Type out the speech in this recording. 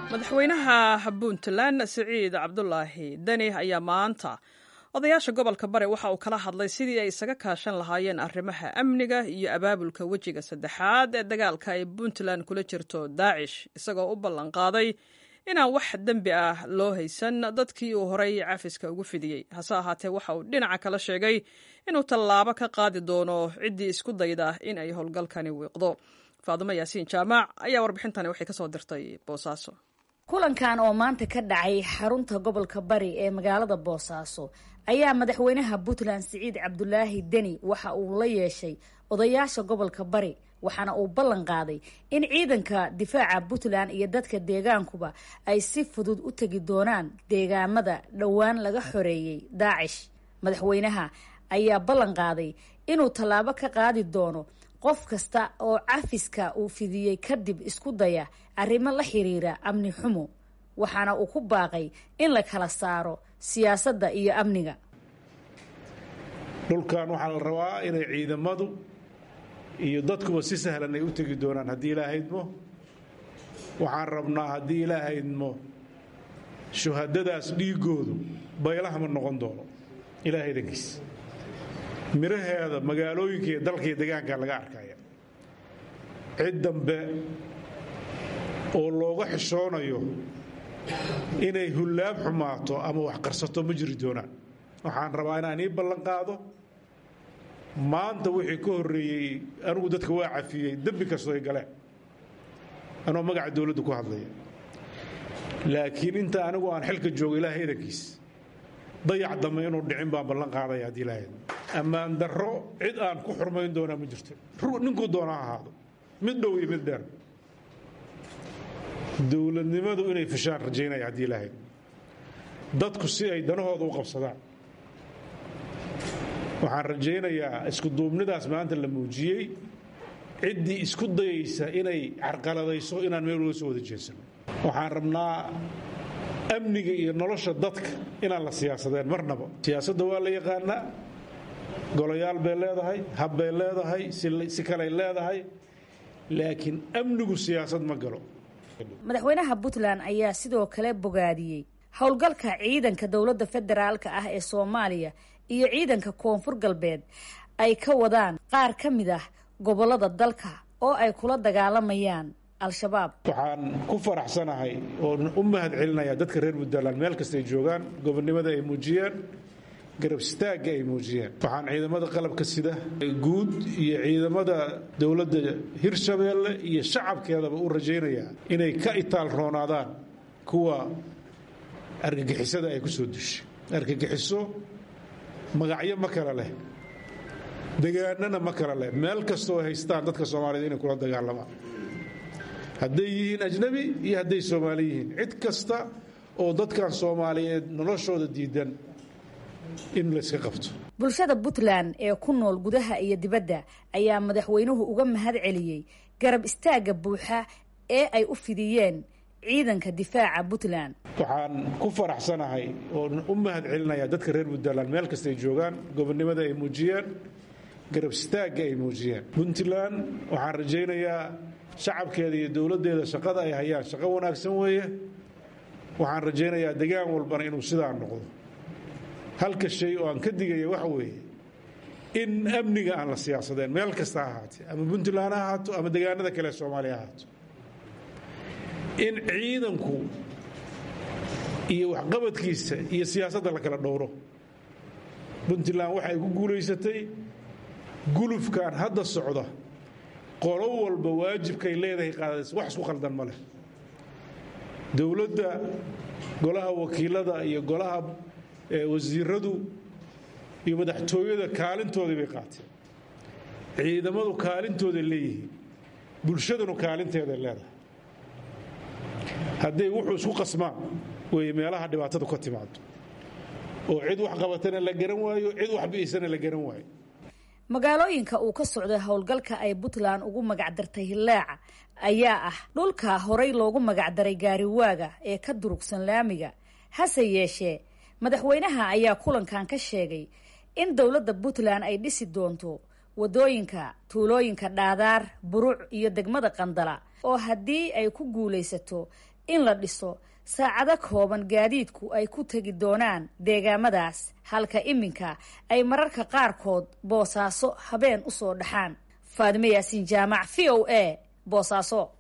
madaxweynaha puntland siciid cabdulaahi deni ayaa maanta odayaasha gobolka bari waxa uu kala hadlay sidii ay isaga kaashan lahaayeen arrimaha amniga iyo abaabulka wejiga saddexaad ee dagaalka ay puntland kula jirto daacish isagoo u ballanqaaday inaan wax dembi ah loo haysan dadkii uu horay cafiska ugu fidiyey hase ahaatee waxa uu dhinaca kala sheegay inuu tallaabo ka qaadi doono ciddii isku dayda in ay howlgalkani wiiqdo faadimo yaasiin jaamac ayaa warbixintani waxay kasoo dirtay boosaaso kulankan oo maanta ka dhacay xarunta gobolka bari ee magaalada boosaaso ayaa madaxweynaha puntland siciid cabdulaahi deni waxa uu la yeeshay odayaasha gobolka bari waxaana uu ballan qaaday in ciidanka difaaca puntland iyo dadka deegaankuba ay si fudud u tegi doonaan deegaamada dhowaan laga xoreeyey daacish madaxweynaha ayaa ballan qaaday inuu tallaabo ka qaadi doono qof kasta oo cafiska uu fidiyey kadib isku daya arrimo la xiriira amni xumo waxaana uu ku baaqay in la kala saaro siyaasadda iyo amniga dhulkan waxaa la rabaa inay ciidamadu iyo dadkuba si sahlan ay u tegi doonaan haddii ilaahaydmo waxaan rabnaa haddii ilaahaydmo shuhadadaas dhiigoodu baylaha ma noqon doono ilaahay dankiis miraheeda magaalooyinka iyo dalka iyo degaanka laga arkaya cid dambe oo looga xishoonayo inay hullaab xumaato ama wax qarsato ma jiri doonaan waxaan rabaa inaan ii ballan qaado maanta wixii ka horreeyey anigu dadka waa cafiyey dembi kastoo ay galeen anoo magaca dowladda ku hadlaya laakiin inta anigu aan xilka joogo ilaahay idankiis dayac dambe inuu dhicin baan ballan qaadaya haddii ilaahay ammaan darro cid aan ku xurmayn doonaa ma jirto ninkuu doona ha ahaado mid dhow iyo mid dheer dowladnimadu inay fashaan rajaynaya haddii ilaahay dadku si ay danahooda u qabsadaan waxaan rajaynayaa iskuduubnidaas maanta la muujiyey ciddii isku dayaysa inay carqaladayso inaan meel uga soo wada jeedsano waxaan rabnaa amniga iyo nolosha dadka inaan la siyaasadeen marnaba siyaasadda waa la yaqaanaa golayaal bay leedahay hab bay leedahay si kaley leedahay laakiin amnigu siyaasad ma galo madaxweynaha puntland ayaa sidoo kale bogaadiyey howlgalka ciidanka dowladda federaalka ah ee soomaaliya iyo ciidanka koonfur galbeed ay ka wadaan qaar ka mid ah gobolada dalka oo ay kula dagaalamayaan al-shabaab waxaan ku faraxsanahay oo u mahad celinaya dadka reer puntland meel kasta ay joogaan gobonnimada ay muujiyeen garab istaagga ay muujiyeen waxaan ciidamada qalabka sida guud iyo ciidamada dowladda hirshabeelle iyo shacabkeedaba u rajaynayaa inay ka itaal roonaadaan kuwa argagixisada ay ku soo dushay argagixiso magacyo ma kale leh degaanana ma kale leh meel kastoo haystaan dadka soomaaliyed inay kula dagaalamaan hadday yihiin ajnabi iyo hadday soomaali yihiin cid kasta oo dadkan soomaaliyeed noloshooda diidan in layska qabto bulshada puntland ee ku nool gudaha iyo dibadda ayaa madaxweynuhu uga mahad celiyey garab istaagga buuxa ee ay u fidiyeen ciidanka difaaca puntland waxaan ku faraxsanahay oo u mahad celinaya dadka reer puntland meel kasta ay joogaan gobonnimada ay muujiyeen garab istaagga ay muujiyeen puntland waxaan rajaynayaa shacabkeeda iyo dowladdeeda shaqada ay hayaan shaqo wanaagsan weeye waxaan rajaynayaa degaan walbana inuu sidaa noqdo halka shay oo aan ka digaya waxa weeye in amniga aan la siyaasadeen meel kasta ha ahaatee ama puntland ha ahaato ama degaanada kale soomaaliya ha ahaato in ciidanku iyo waxqabadkiisa iyo siyaasadda la kala dhowro puntland waxay ku guulaysatay gulufkan hadda socda qolo walba waajibkay leedahay qaadaysa wax isku khaldan ma leh dowladda golaha wakiilada iyo golaha wasiiradu iyo madaxtooyada kaalintoodii bay qaateen ciidamadu kaalintooday leeyihiin bulshadanu kaalinteeday leedahay hadday wuxuu isku qasmaan wey meelaha dhibaatadu ka timaado oo cid wax qabatana la garan waayo cid wax bi'isana la garan waayo magaalooyinka uu ka socday howlgalka ay puntland ugu magacdartay hillaaca ayaa ah dhulka horay loogu magacdaray gaariwaaga ee ka durugsan laamiga hase yeeshee madaxweynaha ayaa kulankan ka sheegay in dowladda puntland ay dhisi doonto wadooyinka tuulooyinka dhaadaar buruc iyo degmada qandala oo haddii ay ku guulaysato in la dhiso saacado kooban gaadiidku ay ku tegi doonaan deegaamadaas halka iminka ay mararka qaarkood boosaaso habeen usoo dhaxaan faadime yaasiin jaamac v o a boosaaso